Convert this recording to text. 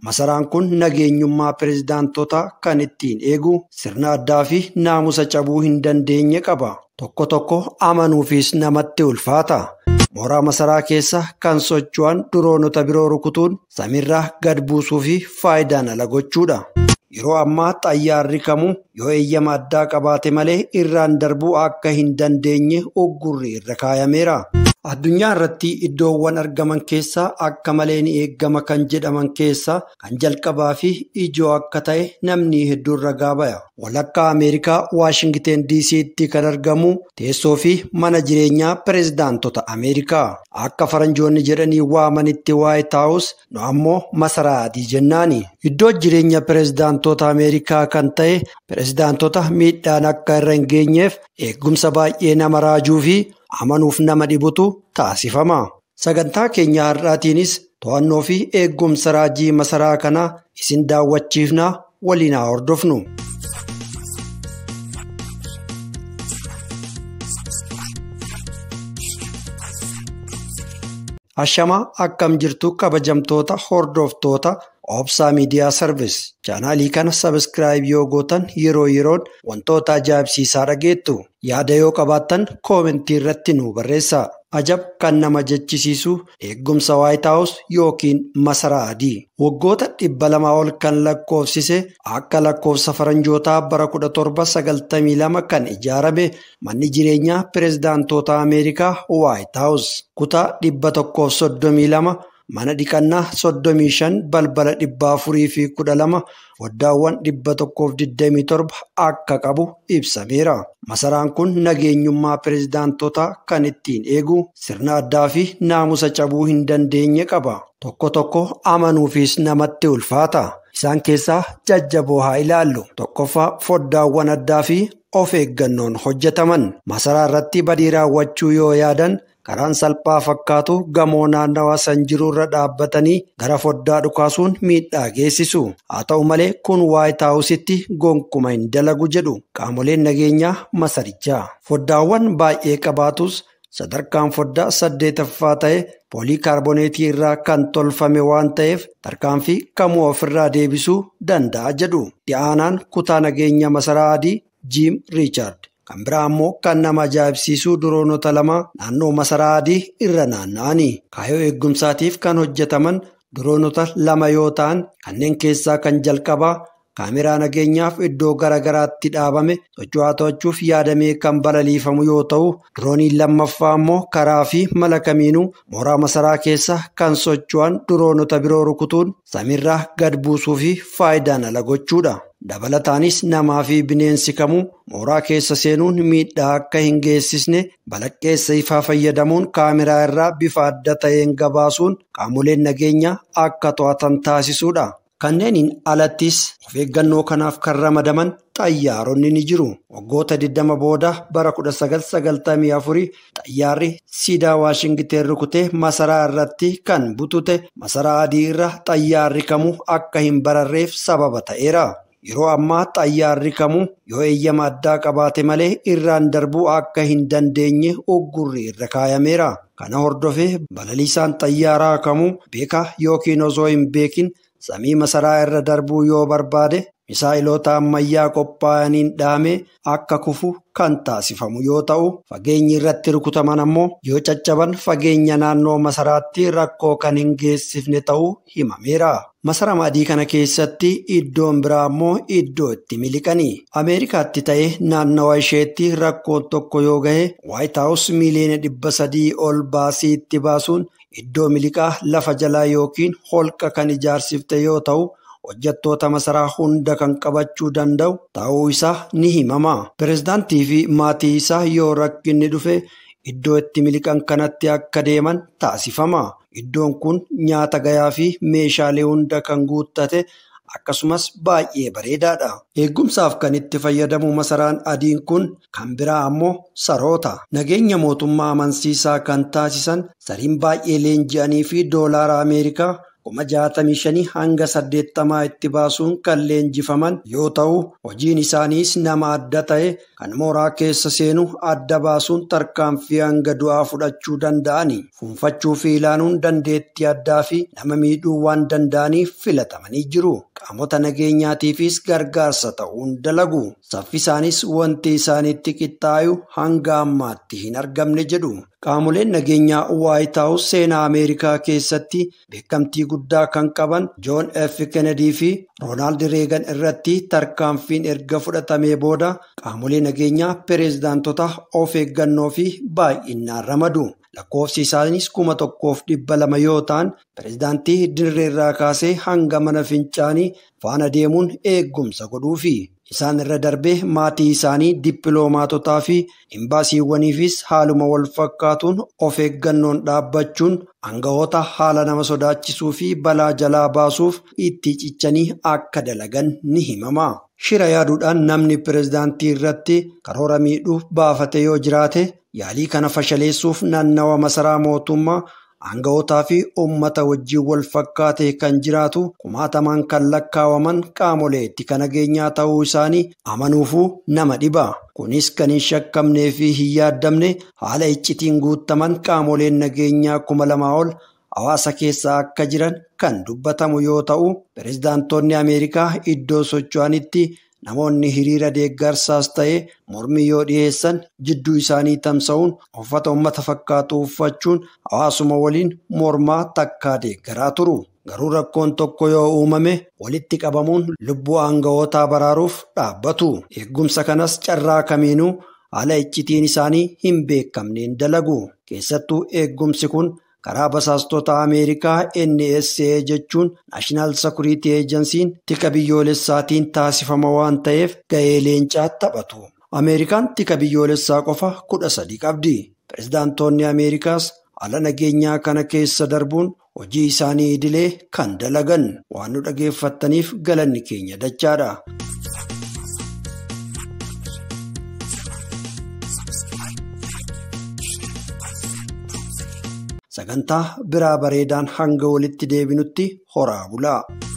Masaraan kun nageenyummaa pireezidaantotaa kan ittiin eegu sirna addaa fi naamusa cabuu hin dandeenye qaba. Tokko tokko amanuufis namatti ulfaata. Mooraa masaraa keessa kan socho'an diroonota biroo rukutuun samiirraa gad buusuu fi faayidaan ala gochuudha. Yeroo ammaa xayyaarri kamuu yoo eeyyama addaa qabaate malee irraan darbuu akka hin dandeenye uggurri irra kaayameera. Addunyaa irratti iddoowwan argaman keessaa akka malee ni eeggama kan jedhaman keessaa kan jalqabaa fi ijoo akka ta'e namni hedduun ragaa baya. Walakkaa Ameerikaa Waashingteen DC'tti kan argamu teessoo fi mana jireenyaa pireezidaantota Ameerikaa. Akka faranjoonni jedhanii waamanitti Waayit Haawus nu ammoo masaraa adii jennaani. Iddoo jireenya pireezidaantota Ameerikaa kan ta'e pireezidaantota miidhaan akka irra hin geenyeef eegumsa baay'ee nama raajuu fi amanuuf nama dhibutu taasifama. Sagantaa keenya har'aatiinis to'annoo fi eegumsa raajii masaraa kanaa isin daawwachiifnaa waliin haa hordofnu. Ashamaa akkam jirtu kabajamtoota hordoftoota Obsaa Miidiyaa Sarvis chaanaalii kana sabiskiraayib yoo gootan yeroo yeroon wantoota ajaa'ibsiisaa dhageettu yaada yoo qabaattan koomentii irratti nu barreessa. Ajab kan nama jechisiisu eegumsa Waayit Haawus yookiin masaraa adii. Waggoota dhibba lamaa ol kan lakkoofsise akka lakkoofsa faranjootaa bara 1792 kan ijaarame manni jireenyaa pireezidaantota Ameerikaa Waayit Haawus. Kutaa dhibba tokkoof soddomii lama mana dhiqannaa soddomii shan balbala dhibba afurii fi kudha lama foddaawwan dhibba tokkoof digdamii torba akka qabu ibsameera. Masaraan kun nageenyummaa pireezidaantotaa kan ittiin eegu sirna addaa fi naamusa cabuu hin dandeenye qaba. Tokko tokko amanuufis namatti ulfaata. Isaan keessaa jajjaboo haa ilaallu. Tokkoffaa foddaawwan addaa fi of eeggannoon hojjetaman. Masaraa irratti badii raawwachuu yoo yaadan karaan salphaa fakkaatu gamoo naannawaa san jiruurra dhaabbatanii gara foddaa dhukaasuun miidhaa geessisu. Haa ta'u malee kun Waayit Haawusitti gonkuma hin dalagu jedhu qaamoleen nageenyaa masarichaa. Foddaawwan baay'ee qabaatus sadarkaan foddaa saddeetaffaa ta'e poolii kaarboneetii irraa kan tolfame waan ta'eef tarkaanfii kamuu ofirraa deebisuu danda'a jedhu. Dhi'aanaan kutaa nageenya masaraa adii Jiim Riichaard. Kan biraa ammoo kan nama ajaa'ibsiisuu diroonota lama naannoo masaraa adii irra naanna'anii kaayyoo eegumsaatiif kan hojjetaman diroonota lama yoo ta'an kanneen keessaa kan jalqabaa kaameraa nageenyaaf iddoo garaagaraatti dhaabame socho'aa to'achuuf yaadamee kan balaliifamu yoo ta'u dirooniin lammaffaa ammoo karaa fi mala kamiinuu mooraa masaraa keessa kan socho'an diroonota biroo rukutuun samiirraa gad buusuu fi faayidaan ala gochuudha. Dabalataanis namaa fi bineensi kamuu mooraa keessa seenuun miidhaa akka hin geessisne balaqqeessa ifaa fayyadamuun kaameraa irraa bifa adda ta'een gabaasuun qaamoleen nageenyaa akka to'atan taasisuudha. Kanneeniin alattis of eeggannoo kanaaf kan ramadaman xayyaaronni ni jiru. Waggoota 20 booda bara 1994 xayyaarri siidaa Waashingteen rukutee masaraa irratti kan butute masaraa adii irra xayyaarri kamuu akka hin bararreef sababa ta'eera. Yeroo ammaa xayyaarri kamuu yoo eeyyama addaa qabaate malee irraan darbuu akka hin dandeenye uggurri irra kaayameera. Kana hordofee balaliisaan xayyaaraa kamuu beekaa yookiin osoo hin beekin samii masaraa irra darbuu yoo barbaade misaa'iloota ammayyaa qophaa'aniin dhahamee akka kufu kan taasifamu yoo ta'u fageenyi irratti rukutaman ammoo yoo caccaban fageenya naannoo masaraatti rakkoo kan hin geessifne ta'uu himameera. Masara adii kana keessatti iddoon biraa ammoo iddoo itti miliqanii. Ameerikaatti ta'ee naannawa isheetti rakkoon tokko yoo gahe Waayit Haawus miiliyoona dhibba sadii ol baasii itti baasuun iddoo miliqaa lafa jalaa yookiin holqa kan ijaarsifte yoo ta'u hojjettoota masaraa hunda kan qabachuu danda'u ta'uu isaa ni himama. Pireezidaantii fi maatii isaa yoo rakkinni dhufe iddoo itti miliqan kanatti akka deeman taasifama. Iddoon kun nyaata gayaa fi meeshaalee hunda kan guuttate akkasumas baay'ee bareedaadha. Eegumsaaf kan itti fayyadamu masaraan adiin kun kan biraa ammoo saroota. Nageenya mootummaa amansiisaa kan taasisan sariin baay'ee leenji'anii fi doolaara Ameerikaa kuma jaatamii shanii hanga saddeettamaa itti baasuun kan leenjifaman yoo ta'u hojiin isaaniis nama adda ta'e kan mooraa keessa seenu adda baasuun tarkaanfii hanga du'aa fudhachuu danda'ani fuunfachuu fi ilaaluun dandeettii addaa fi nama miidhuu waan danda'aniif filatamanii jiru qaamota nageenyaatiifis gargaarsa ta'uun dalagu saffisaanis wanti isaanitti qixxaayu hanga ammaatti hin argamne jedhu. Qaamoleen nageenyaa Waayit Haawus seenaa Ameerikaa keessatti beekamtii guddaa kan qaban Joon F. Kennedy fi Roonaald Reegan irratti tarkaanfiin erga fudhatamee booda qaamolee nageenyaa pireezidaantota of eeggannoo fi baay'inaan ramadu. Lakkoofsi isaanis kuma tokkoof dhibba lama yoo ta'an pireezidaantii dirreerraa kaasee hanga mana fincaanii faana deemuun eeggumsa godhuufi. Isaan irra darbee maatii isaanii dippiloomaatotaa fi imbaasiiwwaniifis haaluma wal fakkaatuun of eeggannoon dhaabbachuun aangawoota haala nama sodaachisuu fi balaa jalaa baasuuf itti cichanii akka dalagan ni himama. Shira yaaduudhaan namni pireezidaantii irratti karoora miidhuuf baafate yoo jiraate yaalii kana fashaleessuuf naannawa masaraa mootummaa Aanga'ootaa fi uummata wajjin wal fakkaatee kan jiraatu kumaatamaan kan lakkaawaman qaamolee itti nageenyaa ta'uu isaanii amanuufuu nama dhiba. Kunis kan hin shakkamnee fi hin yaaddamne haala iccitiin guutaman qaamoleen nageenyaa kuma lamaa ol hawaasa keessa akka jiran kan dubbatamu yoo ta'u, pireezidaantonni Ameerikaa iddoo socho'anitti namoonni hiriira deeggarsaas ta'ee mormii yoo dhiyeessan jidduu isaanii tamsa'uun uffata uummata fakkaatu uffachuun hawaasuma waliin mormaa takkaa deeggaraa turu. Garuu rakkoon tokko yoo uumame walitti qabamuun lubbuu aanga'ootaa baraaruuf dhaabbatu. Eeggumsa kanas carraa kamiinuu haala iccitiin isaanii hin beekamneen dalagu. Keessattuu eeggumsi kun karaa basaastota Ameerikaa NSA jechuun Naashinaal Security Agency'n tika biyyoolessaatiin taasifama waan ta'eef gahee leencaa taphatu. Ameerikaan tika biyyoolessaa qofa kudha sadi qabdi. Pireezidaantonni Ameerikaas haala nageenyaa kana keessa darbuun hojii isaanii idilee kan dalagan waan nu dhageeffattaniif galanni keenya dachaadha. Sagantaa biraa bareedaan hanga walitti deebinutti horaa bulaa.